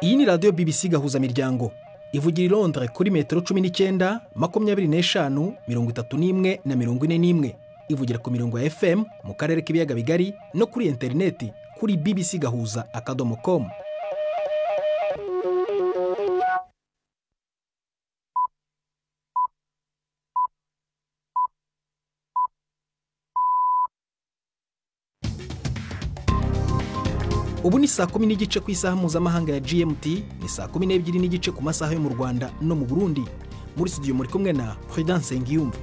iyi ni radiyo BBC gahuza miryango ivugira i Londres kuri metero cumi n'icyenda makumyabiri n'eshanu mirongo itatu n'imwe na mirongo ine n'imwe ivugira ku mirongo ya FM mu karere k'ibiyaga bigari no kuri interineti kuri BBC gahuza akadomo komu ubu ni saa kumi n'igice ku isaha mpuzamahanga ya GMT ni saa kumi n'ebyiri n'igice ku masaha yo mu Rwanda no mu Burundi muri studio muri kumwe na Prudence Ngiyumva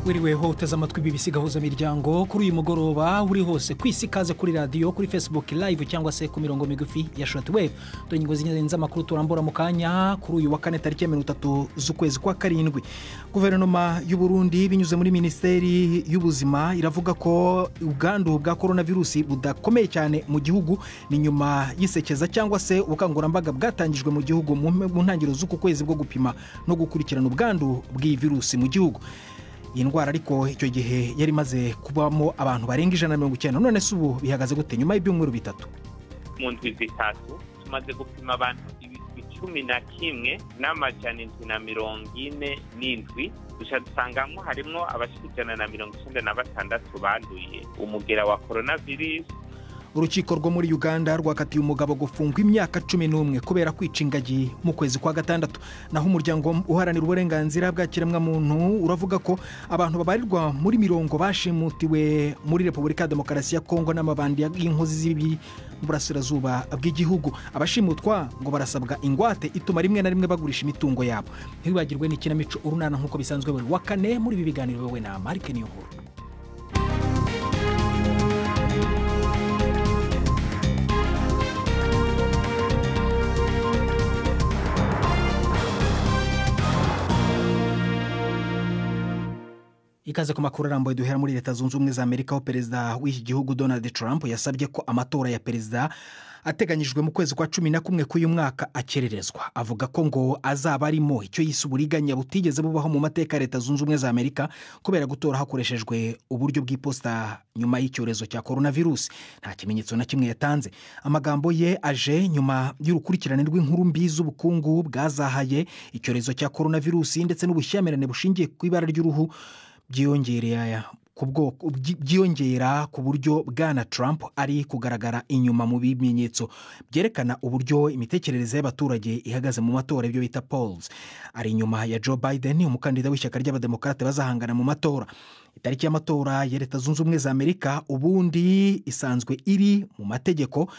wiriweho uteze amatwi BBC gahuza miryango kuri uyu mugoroba uri hose ku isi ikaze kuri radiyo kuri Facebook live cyangwa se ku mirongo migufi ya shortwave dore ingingo z'ingenzi z'amakuru turambura mu kanya kuri uyu wa kane tariki ya mirongo itatu z'ukwezi kwa karindwi guverinoma y'u Burundi binyuze muri minisiteri y'ubuzima iravuga ko ubwandu bwa korona virusi budakomeye cyane mu gihugu ni nyuma y'isekeza cyangwa se ubukangurambaga bwatangijwe mu gihugu mu ntangiriro z'uku kwezi bwo gupima no gukurikirana ubwandu bw'iyi virusi mu gihugu iyi ndwara ariko icyo gihe yari imaze kubamo abantu barenga ijana na mirongo icyenda none se ubu bihagaze gute nyuma y'ibyumweru bitatu mu ndwi zitatu tumaze gupima abantu ibihumbi cumi na kimwe n'amajana indwi na mirongo ine n'indwi duca dusangamo harimo abashyira ijana na mirongo icyenda na batandatu banduye umugera wa korona virusi urukiko rwo muri uganda rwakatiye umugabo gufungwa imyaka cumi n'umwe kubera kwica ingagi mu kwezi kwa gatandatu naho umuryango uharanira uburenganzira bwa kiremwamuntu uravuga ko abantu babarirwa muri mirongo bashimutiwe muri repubulika ya demokarasi ya kongo n'amabandi y'inkozi z'ibi burasirazuba bw'igihugu abashimutwa ngo barasabwa ingwate ituma rimwe na rimwe bagurisha imitungo yabo ntiwibagirwe n'ikinamico urunana nk'uko bisanzwe buri wa kane muri ibi biganiro wowe na marike niyo nkuru ikaze ku makuru arambuye duhera muri leta zunze ubumwe za amerika aho perezida w'iki gihugu donald trump yasabye ko amatora ya perezida ateganyijwe mu kwezi kwa cumi na kumwe k'uyu mwaka akererezwa avuga ko ngo azaba arimo icyo yise uburiganya butigeze bubaho mu mateka ya leta zunze ubumwe za amerika kubera gutora hakoreshejwe uburyo bw'iposita nyuma y'icyorezo cya korona virusi nta kimenyetso na kimwe yatanze amagambo ye aje nyuma y'urukurikirane rw'inkuru mbi z'ubukungu bwazahaye icyorezo cya korona virusi ndetse n'ubushyamirane bushingiye ku ibara ry'uruhu byiyongera ku buryo bwana Trump ari kugaragara inyuma mu bimenyetso byerekana uburyo imitekerereze y'abaturage ihagaze mu matora ibyo bita polls ari inyuma ya Joe Biden umukandida w'ishyaka ry'abademokarate bazahangana mu matora itariki y'amatora ya leta zunze ubumwe za amerika ubundi isanzwe iri mu mategeko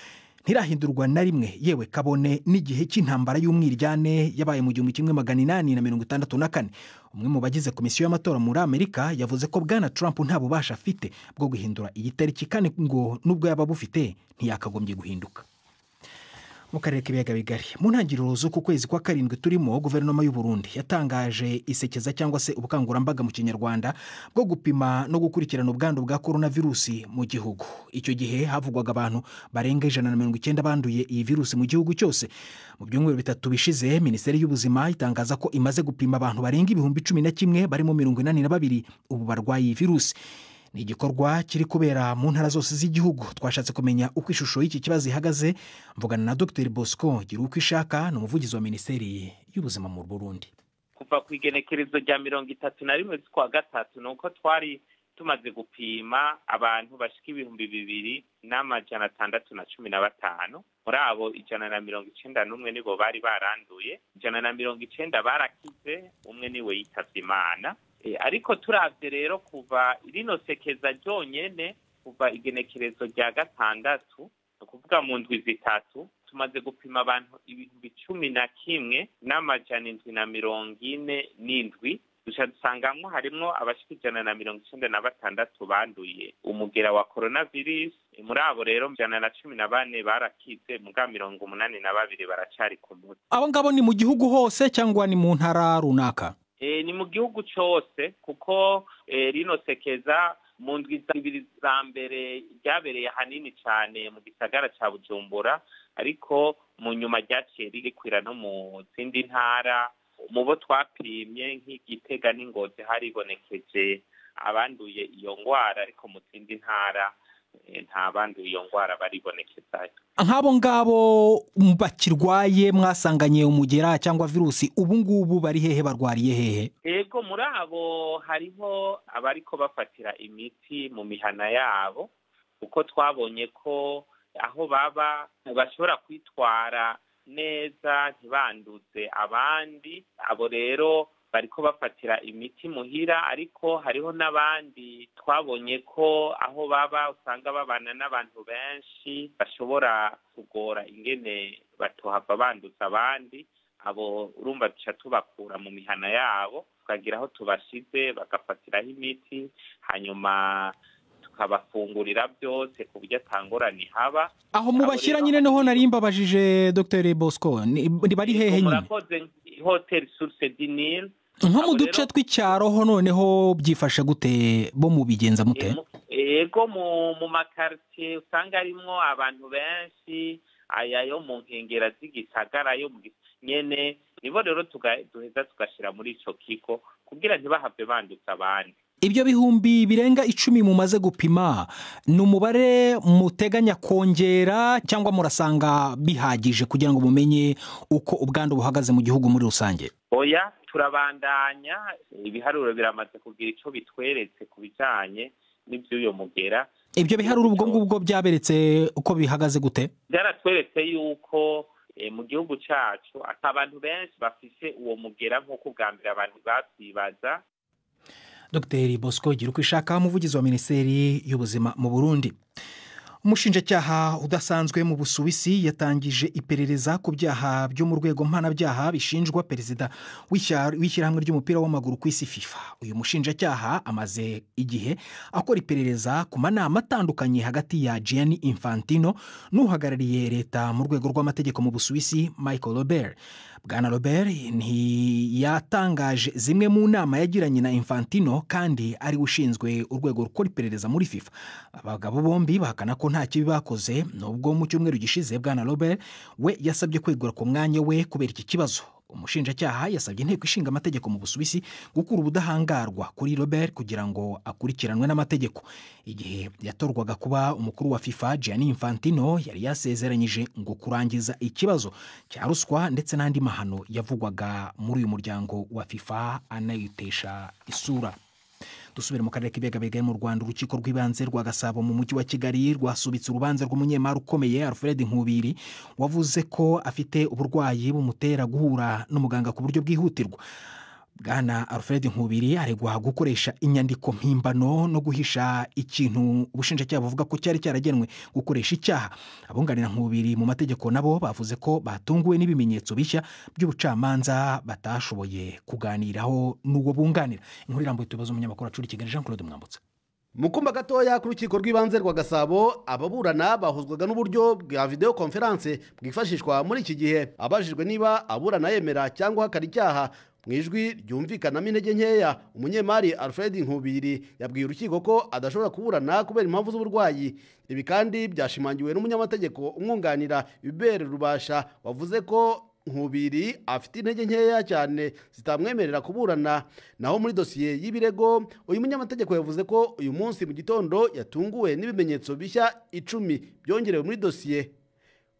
ntirahindurwa na rimwe yewe kabone n'igihe cy'intambara y'umwiryane yabaye mu gihumbi kimwe magana inani na mirongo itandatu na kane umwe mu bagize komisiyo y'amatora muri amerika yavuze ko bwana Trump nta bubasha afite bwo guhindura iyi tariki kandi ngo nubwo yaba bufite ntiyakagombye guhinduka mu karere k'ibiyaga bigari mu ntangiriro z'uku kwezi kwa karindwi turimo guverinoma y'u Burundi yatangaje isekeza cyangwa se ubukangurambaga mu kinyarwanda bwo gupima no gukurikirana ubwandu bwa korona virusi mu gihugu icyo gihe havugwaga abantu barenga ijana na mirongo icyenda banduye iyi virusi mu gihugu cyose mu byumweru bitatu bishize minisiteri y'ubuzima itangaza ko imaze gupima abantu barenga ibihumbi cumi na kimwe barimo mirongo inani na babiri ubu barwaye iyi virusi ni igikorwa kiri kubera mu ntara zose z'igihugu twashatse kumenya uko ishusho y'iki kibazo ihagaze mvugana na dr bosco gira uko ishaka ni umuvugizi wa minisiteri y'ubuzima mu burundi kuva ku igenekerezo rya mirongo itatu na rimwe z'ukwa gatatu ni uko twari tumaze gupima abantu bashyika ibihumbi bibiri n'amajana atandatu na cumi na batanu muri abo ijana na mirongo icyenda n'umwe nibo bari baranduye ijana na mirongo icyenda barakize umwe niwe yitabye imana ariko turabye rero kuva rino sekeza ryonyine kuva igenekerezo rya gatandatu ni ukuvuga mu ndwi zitatu tumaze gupima abantu ibihumbi cumi na kimwe n'amajana indwi na mirongo ine n'indwi duca dusangamo harimo abashyira ijana na mirongo icyenda na batandatu banduye umugera wa korona virusi muri abo rero ijana na cumi na bane barakize muga mirongo umunani na babiri baracari ku mutwe abo ngabo ni mu gihugu hose cyangwa ni mu ntara runaka ni mu gihugu cyose kuko rino sekeza mu ndwi ibiri za mbere ryabereye ahanini cyane mu gisagara cya bujumbura ariko mu nyuma ryaciye ririkwira no mu zindi ntara mu bo twapimye nk'igitega n'ingozi haribonekeje abanduye iyo ndwara ariko mu zindi ntara nta banduye iyo ndwara baribonekezayo nk'abo ngabo bakirwaye mwasanganye umugera cyangwa virusi ubu ngubu bari hehe barwariye hehe yego muri abo hariho abariko bafatira imiti mu mihana yabo kuko twabonye ko aho baba bashobora kwitwara neza ntibanduze abandi abo rero bariko bafatira imiti muhira ariko hariho n'abandi twabonye ko aho baba usanga babana n'abantu benshi bashobora kugora ingene batohava banduza abandi abo urumva duca tubakura mu mihana yabo tukagira aho tubashize bagafatiraho imiti hanyuma tukabafungurira byose ku buryo atangorane haba aho mubashyira nyine noho nari mbabajije dr bosco ni bari hehe nyine murakoze hoteli suruse dinire nko mu Abo duce rero- tw'icyaro ho noneho byifashe gute bo mubigenza mute yego mu mu makaritsiye usanga harimo abantu benshi aya yo mu nkengera z'igisagara yo mu gis- nyene nibo rero tuga- duheza tugashira muri ico kigo kugira ntibahave bandutse abandi ibyo bihumbi birenga icumi mumaze gupima ni umubare muteganya kongera cyangwa murasanga bihagije kugira ngo mumenye uko ubwandu buhagaze mu gihugu muri rusange oya turabandanya ibiharuro biramaze kugira ico bitweretse ku bijanye n'ivy'uyo mugera ibyo biharuro ubwo ngubwo byaberetse uko bihagaze gute byaratweretse yuko eh, mu gihugu cacu ata bantu benshi bafise uwo mugera nk'uko ubwa mbere abantu bavyibaza dr bosco gira uko ishaka umuvugizi wa minisiteri y'ubuzima mu burundi umushinjacyaha udasanzwe mu busuwisi yatangije iperereza ku byaha byo mu rwego mpanabyaha bishinjwa perezida w'ishya- w'ishyirahamwe ry'umupira w'amaguru ku isi fifa uyu mushinjacyaha amaze igihe akora iperereza ku manama atandukanye hagati ya gianni infantino n'uhagarariye leta mu rwego rw'amategeko mu busuwisi michael robert bwana robert ntiyatangaje zimwe mu nama yagiranye na infantino kandi ari we ushinzwe urwego rukora iperereza muri fifa abagabo bombi bahakana ko nta kibi bakoze nubwo mu cyumweru gishize bwana robert we yasabye kwegura ku mwanya we kubera iki kibazo umushinjacyaha yasabye inteko ishinga amategeko mu busuwisi gukura ubudahangarwa kuri robert kugira ngo akurikiranwe n'amategeko igihe yatorwaga kuba umukuru wa fifa gianni infantino yari yasezeranyije ngo kurangiza ikibazo cya ruswa ndetse n'andi mahano yavugwaga muri uyu muryango wa fifa anayitesha isura dusubire mu karere k'ibigabega mu rwanda urukiko rw'ibanze rwa gasabo mu mujyi wa kigali rwasubitse urubanza rw'umunyemari ukomeye alfred nkubiri wavuze ko afite uburwayi bumutera guhura n'umuganga ku buryo bwihutirwa bwana alfred nkubiri aregwa gukoresha inyandiko mpimbano no guhisha ikintu ubushinjacyaha buvuga ko cyari cyaragenwe gukoresha icyaha abunganira nkubiri mu mategeko nabo bavuze ko batunguwe n'ibimenyetso bishya by'ubucamanza batashoboye kuganiraho n'uwo bunganira inkuru irambuye tubaza umunyamakuru acura i kigali jean claude mwambutsa mu kumba gatoya ku rukiko rw'ibanze rwa gasabo ababurana bahuzwaga n'uburyo bwa videwo konferanse bwifashishwa muri iki gihe abajijwe niba aburana yemera cyangwa ahakana icyaha mu ijwi ryumvikanamo intege nkeya umunyemari alfred nkubiri yabwiye urukiko ko adashobora kuburana kubera impamvu z'uburwayi ibi kandi byashimangiwe n'umunyamategeko umwunganira ibere rubasha wavuze ko nkubiri afite intege nkeya cyane zitamwemerera kuburana naho muri dosiye y'ibirego uyu munyamategeko yavuze ko uyu munsi mu gitondo yatunguwe n'ibimenyetso bishya icumi byongerewe muri dosiye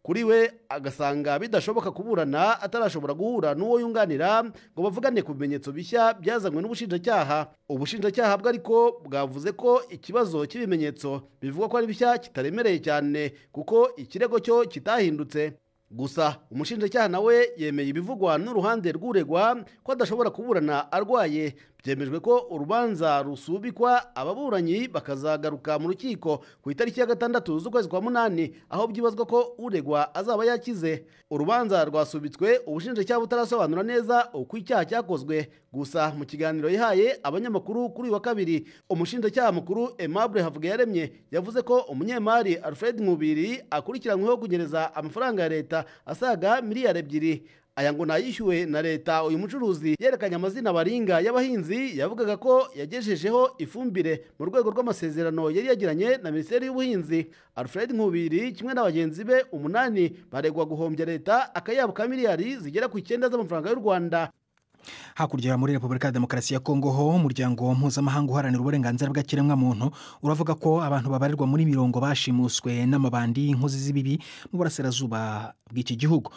kuri we agasanga bidashoboka kuburana atarashobora guhura n'uwo yunganira ngo bavugane ku bimenyetso bishya byazanywe n'ubushinjacyaha ubushinjacyaha bwe ariko bwavuze ko ikibazo cy'ibimenyetso bivugwa ko ari bishya kitaremereye cyane kuko ikirego cyo kitahindutse gusa umushinjacyaha nawe yemeye ibivugwa n'uruhande rw'uregwa ko adashobora kuburana arwaye byemejwe ko urubanza rusubikwa ababuranyi bakazagaruka mu rukiko ku itariki ya gatandatu z'ukwezi kwa munani aho byibazwa ko uregwa azaba yakize urubanza rwasubitswe ubushinjacyaha butarasobanura neza uko icyaha cyakozwe gusa mu kiganiro yahaye abanyamakuru kuri uyu wa kabiri umushinjacyaha mukuru Aimable Havugiyaremye yavuze ko umunyemari Alfred Nkubiri akurikiranyweho kunyereza amafaranga ya leta asaga miliyari ebyiri aya ngo nayishyuwe na leta uyu mucuruzi yerekanye amazina baringa y'abahinzi yavugaga ko yagejejeho ifumbire mu rwego rw'amasezerano yari yagiranye na minisiteri y'ubuhinzi alfred nkubiri kimwe na bagenzi be umunani baregwa guhombya leta akayabo ka miliyari zigera ku icyenda z'amafaranga y'u rwanda hakurya muri repubulika ya demokarasi ya kongo ho umuryango mpuzamahanga uharanira uburenganzira bw'ikiremwamuntu uravuga ko abantu babarirwa muri mirongo bashimuswe n'amabandi y'inkozi z'ibibi mu burasirazuba bw'iki gihugu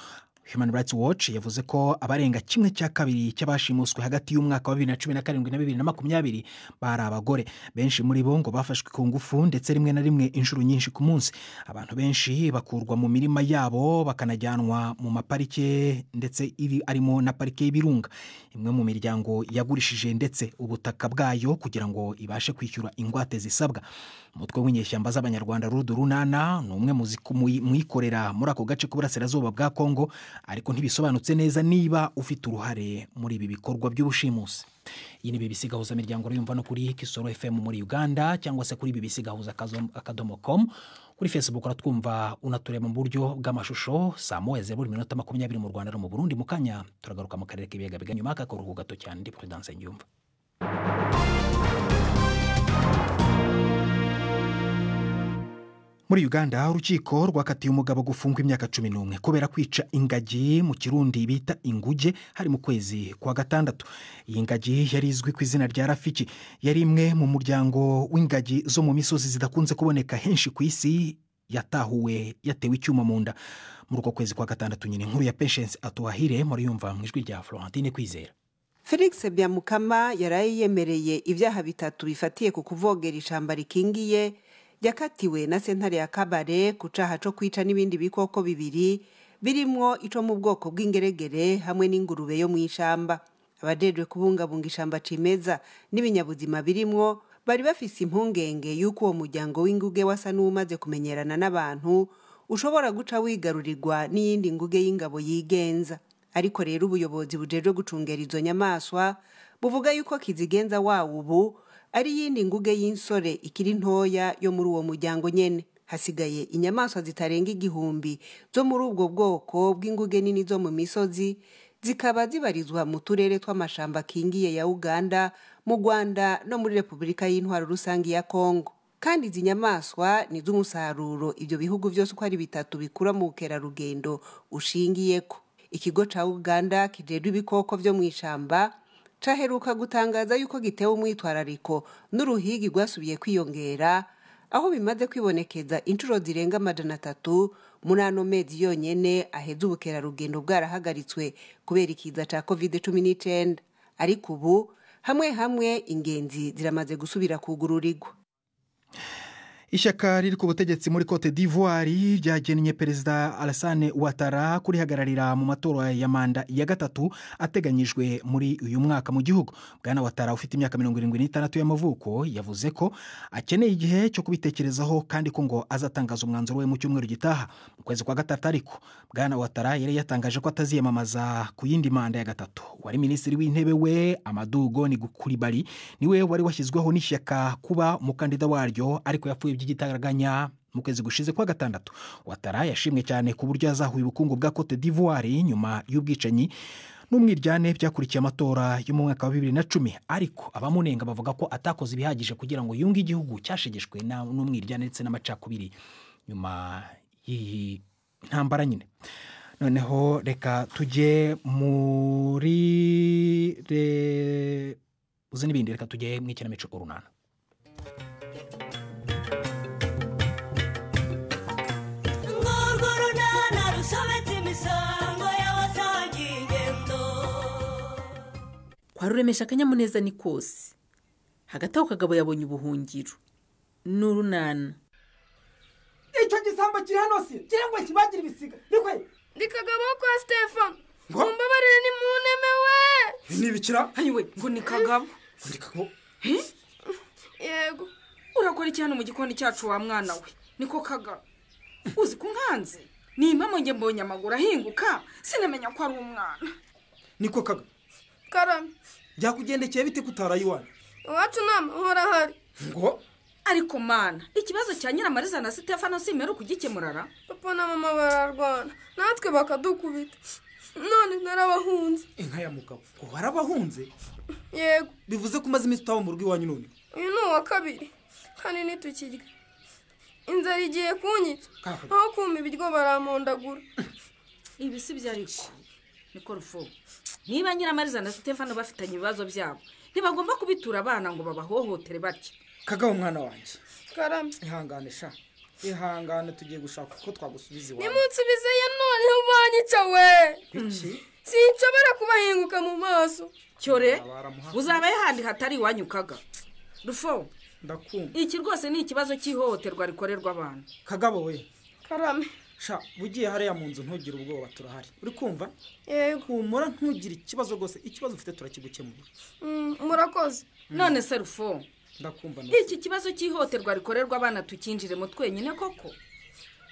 human rights watch yavuze ko abarenga kimwe cya kabiri cy'abashimuswe hagati y'umwaka wa bibiri na cumi na karindwi na bibiri na makumyabiri bari abagore benshi muri bo ngo bafashwe ku ngufu ndetse rimwe na rimwe inshuro nyinshi ku munsi abantu benshi bakurwa mu mirima yabo bakanajyanwa mu maparike ndetse iri arimo na parike y'ibirunga imwe mu miryango yagurishije ndetse ubutaka bwayo kugira ngo ibashe kwishyura ingwate zisabwa umutwe w'inyeshyamba z'abanyarwanda rudu runana ni umwe mu ziku- mu- mu ikorera muri ako gace k'uburasirazuba bwa kongo ariko ntibisobanutse neza niba ufite uruhare muri ibi bikorwa by'ubushimusi iyi ni bbc gahuza miryango urumva no kuri kisoro fm muri uganda cyangwa se kuri bbc gahuza akazo- akadomo com kuri facebook uratwumva unatureba mu buryo bw'amashusho saa moya zeru buri minota makumyabiri mu rwanda no mu burundi mu kanya turagaruka mu karere k'ibiyaga biganye nyuma y'akaruhuko gato cyane ndi prudence nyumva muri uganda urukiko rwakatiye umugabo gufungwa imyaka cumi n'umwe kubera kwica ingagi mu kirundi bita inguge hari mu kwezi kwa gatandatu iyi ngagi yari izwi ku izina rya rafiki yari imwe mu muryango w'ingagi zo mu misozi zidakunze kuboneka henshi ku isi yatahuwe yatewe icyuma mu nda muri uko kwezi kwa gatandatu nyine inkuru ya peshense atuhahire muriyumva mu ijwi rya florentine kwizera felix byamukama yaraye yemereye ibyaha bitatu bifatiye ku kuvogera ishyamba rikingiye yakatiwe na sentare ya kabare ku caha co kwica n'ibindi bikoko bibiri birimwo ico mu bwoko bw'ingeregere hamwe n'ingurube yo mu ishamba abajejwe kubungabunga ishamba cimeza n'ibinyabuzima birimwo bari bafise impungenge y'uko uwo muryango w'inguge wasa n'uwumaze kumenyerana n'abantu ushobora guca wigarurirwa n'iyindi nguge y'ingabo yigenza ariko rero ubuyobozi bujejwe gucungera izo nyamaswa buvuga yuko kizigenza wawo ubu ari iyindi nguge y'insore ikiri ntoya yo muri uwo muryango nyene hasigaye inyamaswa zitarenga igihumbi zo muri ubwo bwoko bw'inguge nini zo mu misozi zikaba zibarizwa mu turere tw'amashamba akingiye ya uganda mu rwanda no muri repubulika y'intwaro rusange ya kongo kandi izi nyamaswa ni z'umusaruro ibyo bihugu byose uko ari bitatu bikura mu bukerarugendo ushingiyeko ikigo ca uganda kijejwe ibikoko vyo mu ishamba caheruka gutangaza yuko gitewe umwitwarariko n'uruhigi rwasubiye kwiyongera aho bimaze kwibonekeza inshuro zirenga amajana atatu muri ano mezi yonyene aheze ubukerarugendo bwarahagaritswe kubera ikiza ca covid cumi n'icenda ariko ubu hamwe hamwe ingenzi ziramaze gusubira kugururirwa ishyaka riri ku butegetsi muri cote d'ivoire ryagennye perezida alasane watara kurihagararira mu matora ya manda ya gatatu ateganyijwe muri uyu mwaka mu gihugu bwana watara ufite imyaka mirongo irindwi n'itandatu y'amavuko yavuze ko akeneye igihe cyo kubitekerezaho kandi ko ngo azatangaza umwanzuro we mu cyumweru gitaha mu kwezi kwa gatatu ariko bwana watara yari yatangaje ko ataziyamamaza ku yindi manda ya gatatu wari minisitiri w'intebe we amadugo ni gukuribari niwe wari washyizweho n'ishyaka kuba umukandida waryo ariko yapfuye by'igitaraganya mu kwezi gushize kwa gatandatu watara yashimwe cyane ku buryo yazahuye ubukungu bwa cote d'ivoire nyuma y'ubwicanyi n'umwiryane byakurikiye amatora yo mu mwaka wa bibiri na cumi ariko abamunenga bavuga ko atakoze ibihagije kugira ngo yunge igihugu cyashegeshwe na- n'umwiryane ndetse n'amacakubiri nyuma y'iyi ntambara nyine noneho reka tujye muri re- uzi n'ibindi reka tujye mu ikinamico urunana urwo runana rusobetse imisango y'abasangiye ingendo kwa ruremesha akanyamuneza ni kose hagati aho kagabo yabonye ubuhungiro n'urunana icyo gisambo kiri hano si kirengwa kibagira ibisiga rikwe ndi kagabo kwa stefano mumbabarire ni munemewe nibikira we ngo ni kagabo ndikako yego urakora iki hano mu gikoni cyacu wa mwana we niko kagabo uzi ko nkanze ni impamo njye mbonye amaguru ahinguka sinamenya ko ari umwana niko kaga karame byakugendekeye bite kutaraye iwanyu iwacu nta mahoro ahari ngo ariko mana ikibazo cya nyiramariza na sitefano simera ukugikemurara papa na mama bararwana natwe bakadukubita none narabahunze inka ya mugabo ngo warabahunze yego bivuze ko umaze iminsi utaba mu rugo iwanyu none uyu ni uwa kabiri kandi ntitukirya inzara igiye kunyica Kaka. aho kumpa ibiryo barampondagura ibi si byo ariko niko rufo niba nyiramariza na sitefani bafitanye ibibazo byabo ntibagomba kubitura abana ngo babahohotere batya kagabo mwana wanjye karame ihangane sha ihangane tugiye gushaka uko twagusubiza iwawe nimunsubizeye noneho ubanyica we iki sinshobora kubahinguka mu maso cyore Baramuha- uzaba yahandi hatari iwanyu kaga rufo ndakumva iki rwose ni ikibazo cy'ihohoterwa rikorerwa abantu kagabo we karame sha ugiye hariya mu nzu ntugire ubwoba turahari uri kumva yego humura ntugire ikibazo rwose ikibazo ufite turakigukemurira Mm, murakoze none se rufo ndakumva na iki kibazo cy'ihohoterwa rikorerwa abana tukinjiremo twenyine koko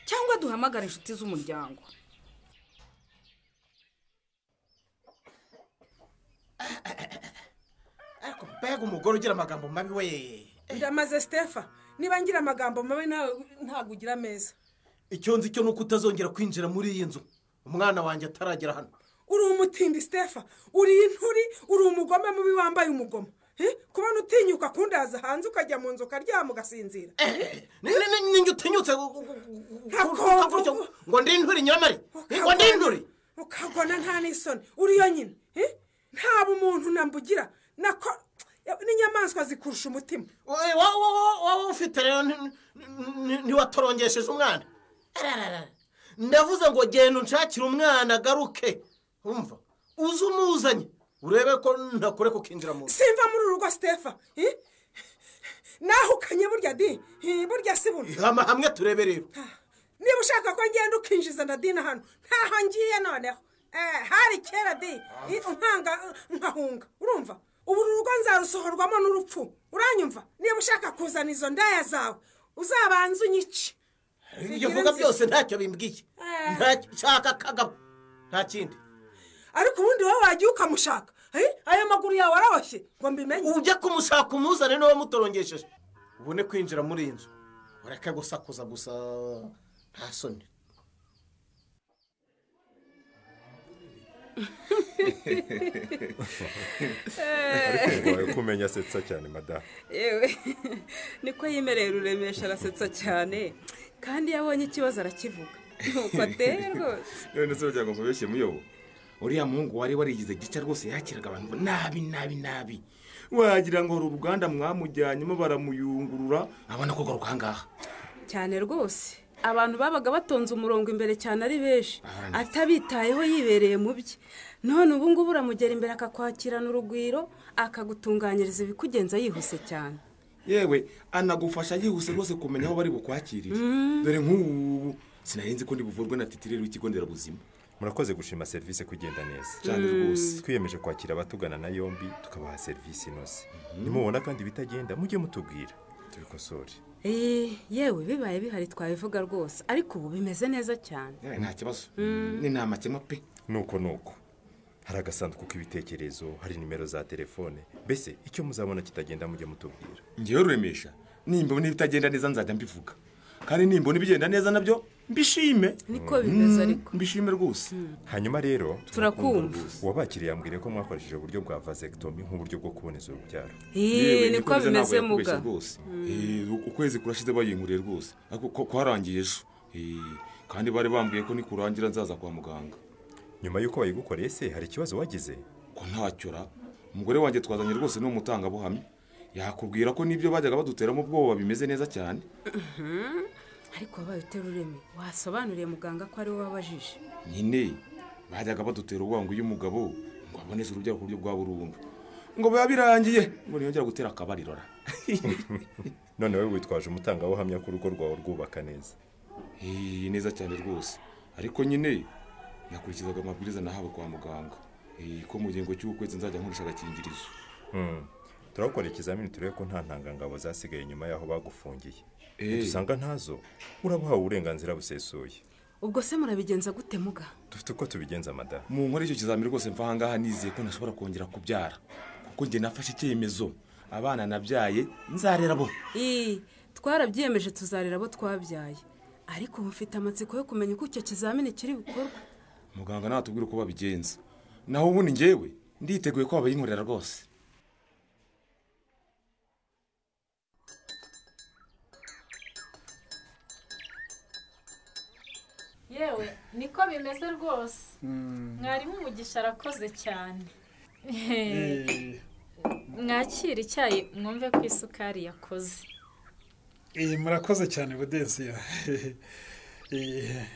cyangwa duhamagare inshuti z'umuryango ariko mbega umugore ugira amagambo mabi we ndamaze sitefa niba ngira amagambo mabi nawe ntabwo ugira meza icyo nzi cyo ni uko utazongera kwinjira muri iyi nzu umwana wanjye ataragera hano uri umutindi sitefa uri inturi uri umugome mubi wambaye umugoma Eh, kubona utinyuka kundaza hanze ukajya mu nzu ukaryama ugasinzira ninjye utinyutse gu- gu- gu- gu- kuvuga gutyo ngo ndi inturi nyiramari ngo ndi inturi ukagona nta n'isoni uri yonyine Eh, nta bumuntu nambugira nako n'inyamaswa zikurusha umutima Oye, wowe wowe- wowe ufite rero nti- nti- nti- ntiwatorongesheje umwana Ararara. ndavuze ngo genda unshakire umwana agaruke wumva uze umuzanye urebe ko ntakureka ukinjira mu nzu simva muri uru rugo sitefa Eh, nahukanye burya di Eh, burya si buno hama hamwe turebe rero niba ushaka ko ngenda ukinjiza na dina hano ntaho ngiye noneho Eh, hari kera di i- nkanga nkahunga urumva ubu uru rugo nzarusohorwamo n'urupfu uranyumva niba ushaka kuzana izo ndaya zawe uzabanza unyice ibyo uvuga byose ntacyo bimbwiye Ntacyo- shaka kagabo nta kindi ariko ubundi wowe wagiye ukamushaka Eh, ayo maguru yawe araboshye ngo mbimenye ujya kumushaka umuzane niba mutorongesheje ubone kwinjira muri iyi nzu ureke gusakuza gusa nta soni ariko wawe ko umenya asetsa cyane madamu yewe niko yemereye ruremesha arasetsa cyane kandi iyo abonye ikibazo arakivuga nuko ateye rwose none se wagira ngo mubeshye muyobo uriya muhungu wari warigize gica rwose yakiraga abantu ngo nabi nabi nabi wagira ngo uru uruganda mwamujyanyemo baramuyungurura abona kugaruka ahangaha cyane rwose abantu babaga batonze umurongo imbere cyane ari benshi atabitayeho yibereye mu bye none ubu ngubu uramugera imbere akakwakirana urugwiro akagutunganyiriza ibikugenza yihuse cyane yewe anagufasha yihuse rwose kumenya aho bari bukwakirire dore nk'ubu sinarinzi ko buvurwe na titirere w'ikigo nderabuzima murakoze gushima serivisi ko igenda neza Cyane Mm. rwose. twiyemeje kwakira abatugana na yombi tukabaha serivisi inoze nimubona kandi ibitagenda mujye mutubwira tubikosore Eh, yewe bibaye bihari twabivuga rwose ariko ubu bimeze neza cyane Eh, nta kibazo Mm. ni nta makemwa pe nuko nuko hari agasanduku k'ibitekerezo hari nimero za telefone mbese icyo muzabona kitagenda mujye mutubwira ngewe ruremesha nimbona ibitagenda neza nzajya mbivuga kandi nimbona ibigenda neza nabyo mbishime niko bimeze ariko mbishime rwose hanyuma rero Turakumva. uwabakiriye yambwiye ko mwakoresheje uburyo bwa vasectomy nk'uburyo bwo kuboneza urubyaro Ih, niko bimeze muga rwose Mm. Eh, u- ukwezi kurashize bayinkuriye rwose ariko ko- kwarangiye ejo Eh, kandi bari bambwiye ko nikurangira nzaza kwa muganga nyuma y'uko bayigukoreye se hari ikibazo wagize ko ntacyora umugore wanjye twazanye rwose ni umutangabuhamya yakubwira ko n'ibyo bajyaga baduteramo ubwoba bimeze neza cyane Mhm. ariko wabaye utera ureme wasobanuriye muganga ko ari we wabajije nyine bajyaga badutera ubwoba ngo iyo umugabo ngo aboneze urubyaro ku buryo bwa burundu ngo biba birangiye ngo ntiyongera gutera akabarirora none wowe witwaje umutangabuhamya ko urugo rwawe rwubaka neza Eh, neza cyane rwose ariko nyine nakurikizaga amabwiriza nahawe kwa muganga Eh, ko mu ngingo cy'ukwezi nzajya nkoresha agakingirizo Mm. turakora ikizamini turebe ko nta ntangangabo zasigaye nyuma y'aho bagufungiye Eh. dusanga ntazo urabuhawe uburenganzira busesuye ubwo se murabigenza gute muga dufite uko tubigenza madamu mu nkora icyo kizamini rwose mva ahangaha nizeye ko ntashobora kongera kubyara kuko njye nafashe icyemezo abana nabyaye nzarera bo Ih, twarabyiyemeje tuzarera abo twabyaye ariko ubu mfite amatsiko yo kumenya uko icyo kizamini kiri bukorwa muganga natubwira uko babigenza naho ubundi ngewe nditeguye ko babayinkorera rwose yewe niko bimeze rwose mwarimu umugisha arakoze cyane mwakira icyayi mwumve ko isukari yakoze Eh, murakoze cyane budensiya Eh,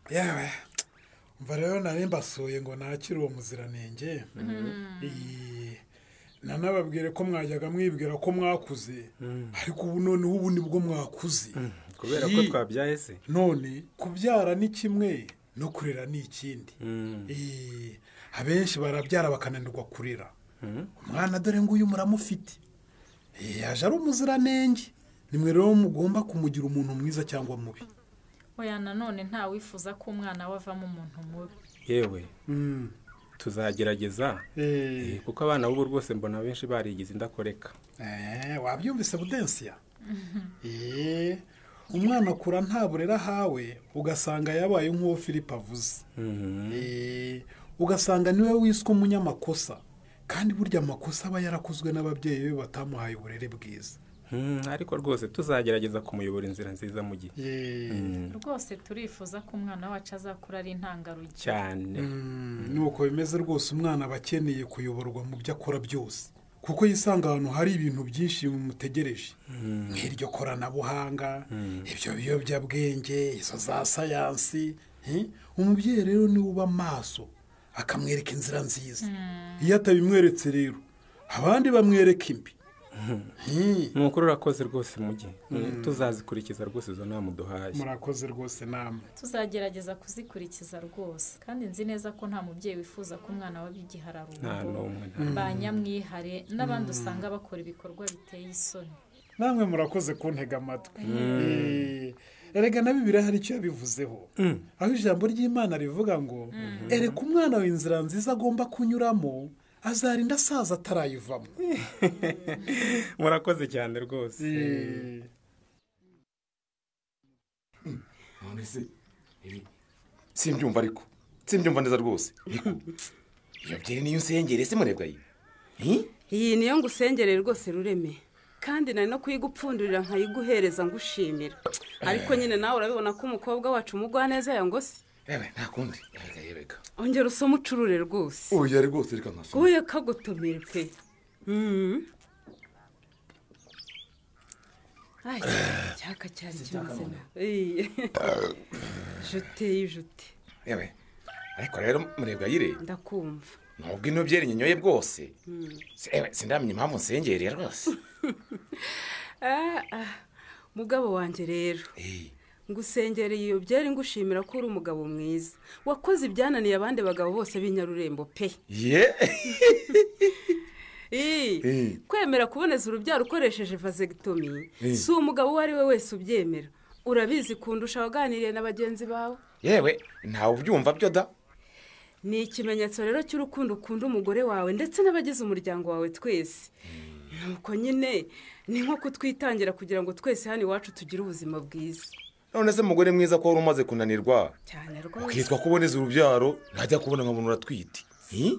yewe mva rero nari mbasuye ngo nakire uwo muziranenge Eh, nanababwire ko mwajyaga mwibwira ko mwakuze ariko ubu noneho ubu nibwo mwakuze kubera ko Hi. twabyaye se none kubyara ni kimwe no kurera ni ikindi Eh, abenshi barabyara bakananirwa kurera umwana dore nguyu muramufite Eh, yaje ari umuziranenge nimwe rero mugomba kumugira umuntu mwiza cyangwa mubi oya nanone nta wifuza ko umwana we avamo umuntu mubi yewe tuzagerageza eh, kuko abana b'ubu rwose mbona benshi barigize indakoreka Eh, wabyumvise budensiya Eh, umwana akura nta burera ahawe ugasanga yabaye nk'uwo philippe avuze Eh, ugasanga niwe wiswe umunyamakosa kandi burya amakosa aba yarakozwe n'ababyeyi be batamuhaye uburere bwiza Hmm, ariko rwose tuzagerageza kumuyobora inzira nziza mu gihe Hmm, rwose turifuza ko umwana wacu azakura ari intangarugero cyane nuko bimeze rwose umwana aba akeneye kuyoborwa mu byo akora byose kuko yisanga ahantu hari ibintu byinshi bimutegereje nk'iryo koranabuhanga ibyo biyobyabwenge izo za sayansi eh? umubyeyi rero niwe uba maso akamwereka inzira nziza iyo atabimweretse rero abandi bamwereka imbi ni ukuri urakoze rwose mu gihe Hmm. tuzazikurikiza rwose izo nama uduhaye murakoze rwose namwe tuzagerageza kuzikurikiza rwose kandi nzi neza ko nta mubyeyi wifuza ko umwana we abiga Nta ihararungo n'umwe, nta n'umwe. ba nyamwihare n'abandi usanga bakora ibikorwa biteye isoni namwe murakoze kuntega amatwi Mm. Eh, erega na bibiri hari icyo yabivuzeho aho ijambo ry'imana rivuga ngo ereka umwana wawe inzira nziza agomba kunyuramo azarinda asaza atarayivamo murakoze cyane rwose Eh. none se eh, simbyumva ariko simbyumva neza rwose ariko iyo byeri niyo nsengere se murebwa iyi Eh? iyi niyo ngusengere rwose rureme kandi nari no kuyigupfundurira nkayiguhereza ngushimira ariko nyine nawe urabibona ko umukobwa wacu umugwa neza yangosi yewe nta kundi yereka yereka ongera usome ucurure rwose oya rwose reka nkasoma uye kagutumire pe Mm. Ai, icyaka cyari kimeze nabi juteye jute yewe ariko rero murebwa yire ndakumva nubwo ino byeri nyinyoye bwose Mm. si- yewe sindamenya impamvu nsengereye rwose Ah, ah, mugabo wanjye rero ngusengereye iyo byari ngushimira ko uri umugabo mwiza wakoze ibyananiye abandi bagabo bose b'inyarurembo pe ye Ii, Eh. kwemera kuboneza urubyaro ukoresheje vasegitomi Eh. si umugabo uwo ari we wese ubyemera urabizi kundusha waganiriye na bagenzi bawe yewe ntawe ubyumva byo da ni ikimenyetso rero cy'urukundo ukunda umugore wawe ndetse n'abagize umuryango wawe twese nuko nyine ni nko kutwitangira kugira ngo twese hano iwacu tugire ubuzima bwiza none se mugore mwiza ko wari umaze kunanirwa cyane rwose ukitwa kuboneza urubyaro ntajya kubona nka muntu uratwite Eh?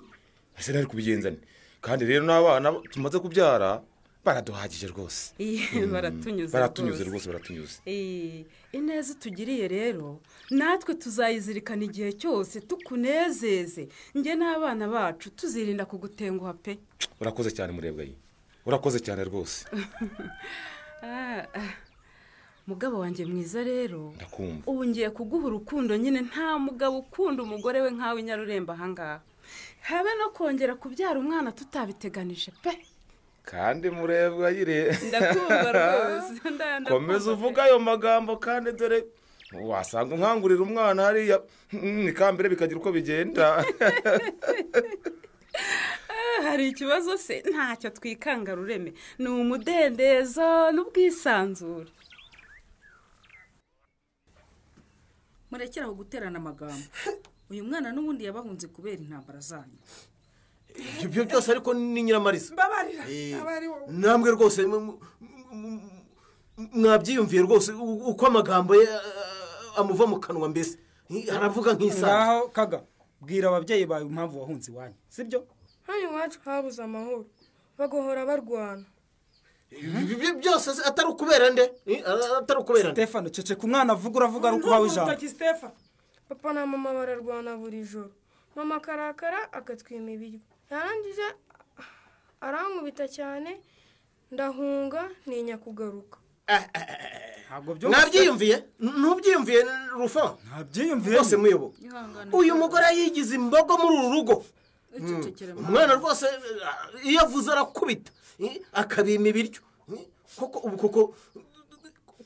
ese nari kubigenzane kandi rero n'abana tumaze kubyara baraduhagije rwose Iyi, baratunyuze baratunyuze rwose rwose baratunyuze Iyi, ineza utugiriye rero natwe tuzayizirikana igihe cyose tukunezeze njye n'abana bacu tuzirinda kugutenguha pe urakoze cyane murebwa iyi urakoze cyane rwose Ah, ah. mugabo wanjye mwiza rero ndakumva ubu ngiye kuguha urukundo nyine nta mugabo ukunda umugore we nk'awe i nyarurembo ahangaha habe no kongera kubyara umwana tutabiteganije pe kandi murebwa yire ndakumva rwose nda- ndakumva. komeza uvuge ayo magambo kandi dore wasanga unkangurira umwana hariya Mm, ikambere bikagira uko bigenda Ah, hari ikibazo se ntacyo twikanga rureme ni umudendezo n'ubwisanzure murekere aho guterana amagambo uyu mwana n'ubundi yabahunze kubera intambara zanyu ibyo byo byose ariko ni nyiramariza mbabarira Eh, abarira namwe rwose mu- mu- mu- mu- mwabyiyumviye rwose u- uko amagambo ye ah, amuva mu kanwa mbese Eh, aravuga nk'isaha ngaho kaga bwira ababyeyi bawe impamvu wahunze iwanyu sibyo hano iwacu habuze amahoro bagahora barwana Ibi- ibi byose se atari ukubera nde Eh, atari ukubera nde stefano ceceka umwana avuga uravuga ari ukubaho ijambo papa na mama bararwana buri joro mama akarakara agatwima ibiryo yarangiza arankubita cyane ndahunga ntinya kugaruka nabyiyumviye ntubyiyumviye rufo nabyiyumviye rwose muyobo uyu mugore yigize imbogo muri uru rugo umwana rwose eh, iyo avuze arakubita eh, akabima ibiryo eh, koko ubu koko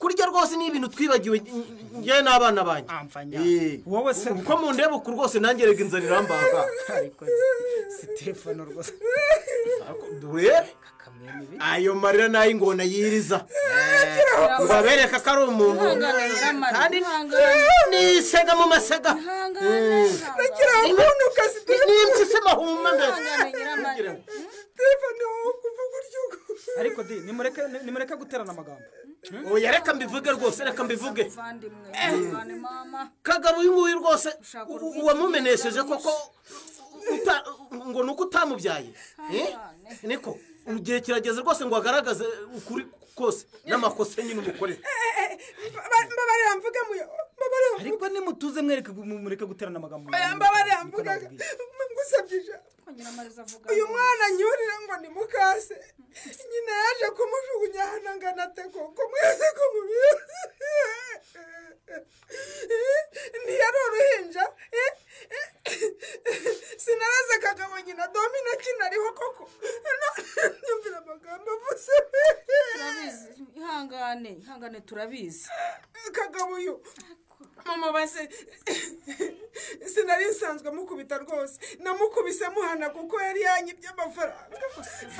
kurya rwose ni ibintu twibagiwe njye n'abana banjye Eh, wowe se uko mundeba uku rwose nanjye rega inzara irambaga stefano rwose dore ayo marira nayo ingona yiriza ngo abereka ko ari umuntu kandi nisega mu masega Nagira ngo unuka Stefano. n'impyisi mahuma Ihangane, Nyiramana. mbere ariko di nimureke nimureke guterana amagambo oya reka mbivuge rwose reka mbivuge mama kagabo uyu nguyu rwose u- u- wamumenesheje koko uta- ngo ni uko utamubyaye Eh? niko igihe kirageze rwose ngo agaragaze ukuri kose n'amakosa nyine umukorera mbabarira mvuge muyo mbabarira mvuge ariko nimutuze mwereke mu- mureke guterana amagambo Oya, mbabarira mvuge ngusabye ijambo uyu mwana nyurire ngo ni mukase nyina yaje kumujugunya hano angana ate koko mwese ko mubizi ntiyari uruhinja eh? sinaraze kagabo nyina domino kinariho koko None nyumvira amagambo avuze turabizi ihangane ihangane turabizi kagabo uyu mama base sinari nsanzwe mukubita rwose namukubise muhana kuko yari yanyibye amafaranga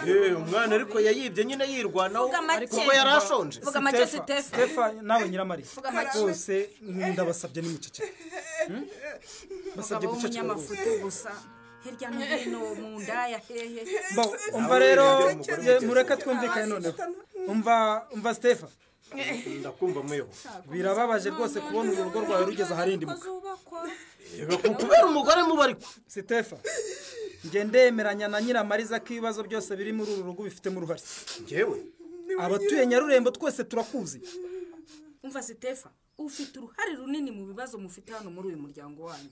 Eh, umwana ariko yayibye nyine yirwanaho Vuga make. ariko yari ashonje Vuga make, Stephen. stefano nawe nyiramari Vuga make. bose ndabasabye nimuceceke basabye umugabo guceceka w'umunyamafuti gusa hirya no hino mu ndaya hehe Bo, umva rero ye, mureke twumvikane noneho umva umva stefa ndakumva muyo birababaje rwose kubona urugo rwawe rugeze aharindimuka kubera umugore mubariko stefa njye ndemeranya na nyiramariza ko ibibazo byose biri muri uru rugo bifitemo uruhare njyewe abatuye nyarurembo twese turakuzi umva sitefa ufite uruhare runini mu bibazo mufite hano muri uyu muryango wanyu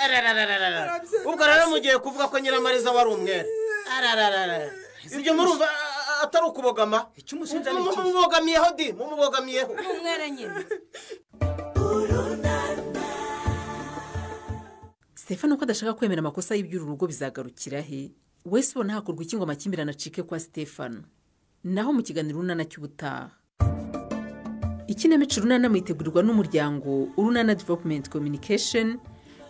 Ararararara. ubwo rero mugiye kuvuga ko nyiramariza wari umwere Ararararara. ibyo murumva a- a- atari ukubogama icumushinja ni iki? mumubogamiyeho di mumubogamiyeho umwere nyine stefano ko adashaka kwemera amakosa y'iby'uru rugo bizagarukira he wese ubona hakorwa iki ngo amakimbirane acike kwa stefano naho mu kiganiro urunana cy'ubutaha ikinamico urunana mwitegurirwa n'umuryango urunana development communication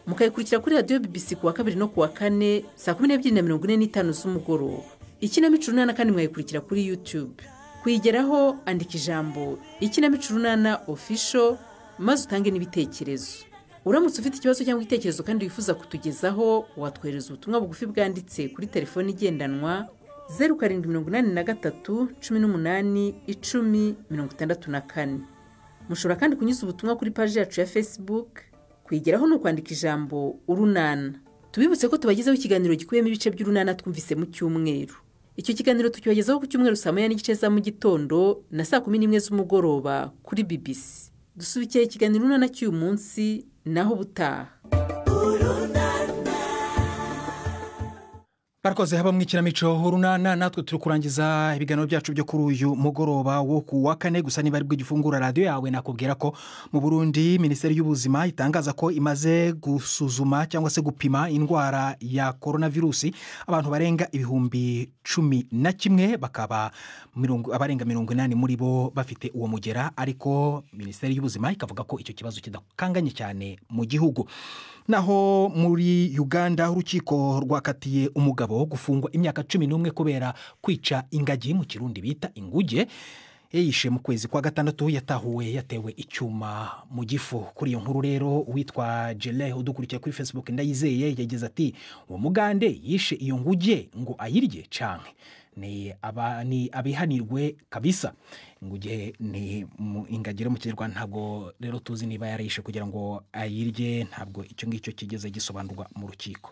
mukayikurikira kuri radiyo bbc ku wa kabiri no ku wa kane saa kumi n'ebyiri na mirongo ine n'itanu z'umugoroba ikinamico urunana kandi mwayikurikira kuri youtube kuyigeraho andika ijambo ikinamico urunana official maze utange n'ibitekerezo uramutse ufite ikibazo cyangwa igitekerezo kandi wifuza kutugezaho watwohereza ubutumwa bugufi bwanditse kuri telefoni igendanwa zeru karindwi mirongo inani na gatatu cumi n'umunani icumi mirongo itandatu na kane mushobora kandi kunyuza ubutumwa kuri paji yacu ya facebook kuyigeraho ni ukwandika ijambo urunana tubibutse ko tubagezaho ikiganiro gikubiyemo ibice by'urunana twumvise mu cyumweru icyo kiganiro tucyogezaho ku cyumweru saa moya n'igice za mu gitondo na saa kumi n'imwe z'umugoroba kuri bbc dusubikiye ikiganiro urunana cy'uyu munsi naho ubutaha Barakoze haba mu ikinamico urunana natwe turi kurangiza ibiganiro byacu byo kuri uyu mugoroba wo ku wa kane gusa niba aribwo gifungura radiyo yawe nakubwira ko mu Burundi minisiteri y'ubuzima itangaza ko imaze gusuzuma cyangwa se gupima indwara ya korona virusi abantu barenga ibihumbi cumi na kimwe bakaba mirongo- abarenga mirongo inani muri bo bafite uwo mugera ariko minisiteri y'ubuzima ikavuga ko icyo kibazo kidakanganye cyane mu gihugu naho muri uganda urukiko rwakatiye umugabo wo gufungwa imyaka cumi n'umwe kubera kwica ingagi mu kirundi bita inguge yayishe mu kwezi kwa gatandatu yatahuwe yatewe icyuma mu gifu kuri iyo nkuru rero uwitwa jele udukurikiye kuri facebook ndayizeye yagize ati uwo mugande yishe iyo nguge ngo ayirye canke ni aba ni abihanirwe kabisa inguge ni mu- ingagi rero mu kinyarwanda ntabwo rero tuzi niba yarayishe kugira ngo ayirye ntabwo icyo ngicyo kigeze gisobanurwa mu rukiko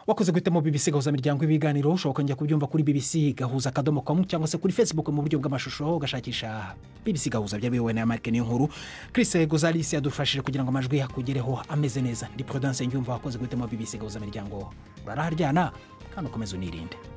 wakoze guhitamo bibisi gahuza miryango ibiganiro ushoboka njya kubyumva kuri bibisi gahuza akadomo kamu cyangwa se kuri facebook mu buryo bw'amashusho ugashakisha bibisi gahuza byabiyobowe na marike niyo nkuru chris gozalisi yadufashije kugira ngo amajwi akugereho ameze neza ndi prudence njyumva wakoze guhitamo bibisi gahuza miryango raraharyana kandi ukomeze unirinde